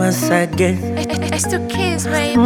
once again. It's the kids, baby.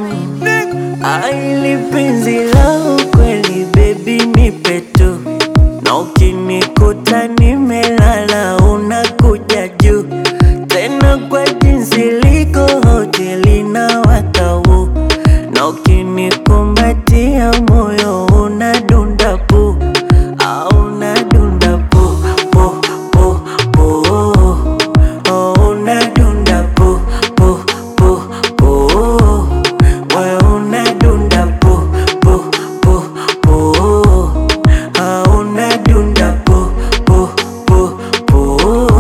Aili penzi la ukweli baby nipe tu, na ukinikuta nimelala unakuja juu tena kwa jinsi liko hoteli na wakau, na ukinikumbatia moyo unadunda pu au unadunda pu pu pu pu oh, unadunda pu pu pu pu wewe unadunda pu pu pu pu ah, unadunda pu pu pu pu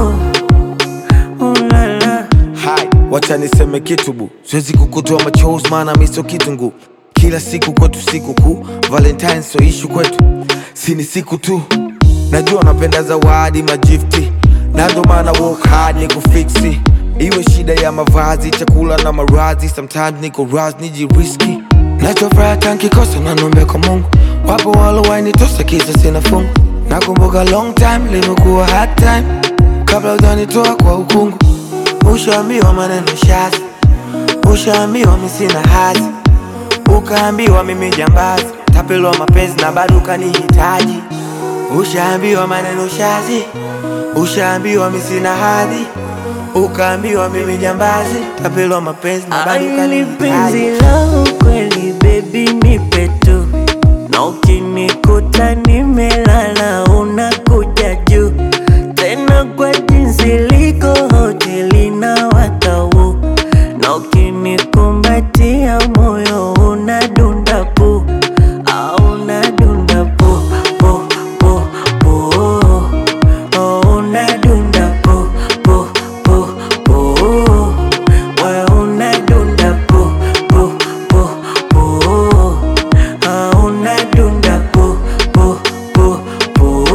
ulala Hai, wacha niseme kitu bu, siwezi kukutoa machozi maana mi sio kitungu. Kila siku kwetu siku kuu, Valentine so ishu kwetu, si ni siku tu. Najua napenda zawadi majifti, na ndo maana work hard ni kufiksi. Iwe shida ya mavazi, chakula na marazi, sometimes niko raz nijiriski. Nachofuraha tankikosa nanombe kwa Mungu, wapo walowainitosa kisa sina fungu. Nakumbuka long time limekuwa hard time, kabla ujanitoa kwa ukungu. Ushaambiwa maneno shazi, ushaambiwa mi sina hazi, ukaambiwa mimi jambazi, tapelwa mapenzi na bado ukanihitaji. Ushaambiwa maneno shazi, ushaambiwa mi sina hadhi, ukaambiwa mimi jambazi, tapelwa mapenzi na bado Aili penzi ukanihitaji. la ukweli baby nipe tu, na ukinikuta nimelala unakuja juu tena kwa jinsi liko hoteli na wakau, na ukinikumbatia moyo unadunda pu au unadunda pu pu pu pu oh, unadunda pu pu pu pu wewe unadunda pu pu pu pu ah, unadunda pu pu pu pu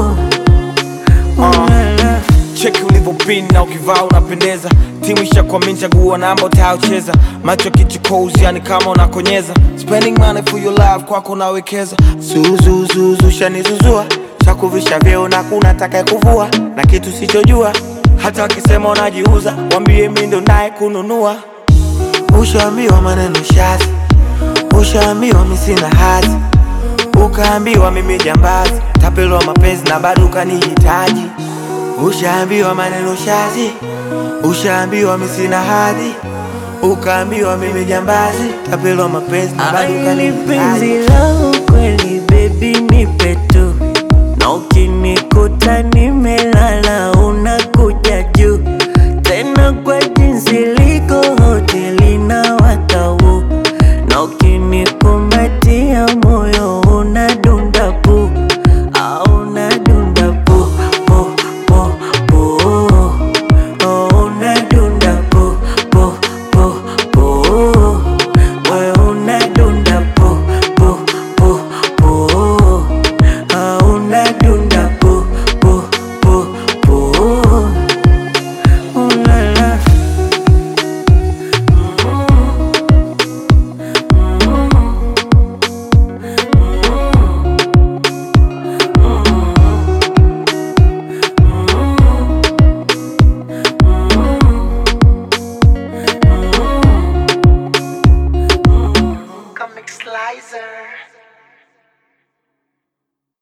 ulala cheki ulivyopin na ukivaa unapendeza timu ishakwamini chagua namba utayocheza macho kichukozi yani kama unakonyeza spending money for your love kwako nawekeza zuzuzuzu shanizuzua chakuvisha vyeo na kuna taka kuvua na kitu sichojua hata wakisema unajiuza wambie mi ndo naye kununua ushaambiwa maneno shazi ushaambiwa mi sina hazi ukaambiwa mimi jambazi tapelwa mapenzi na bado ukanihitaji ushaambiwa maneno shazi ushaambiwa mi sina hadhi ukaambiwa mimi jambazi tapelwa mapenzi na bado Aili penzi ukanihitaji la ukweli baby nipe tu, na ukinikuta nimelala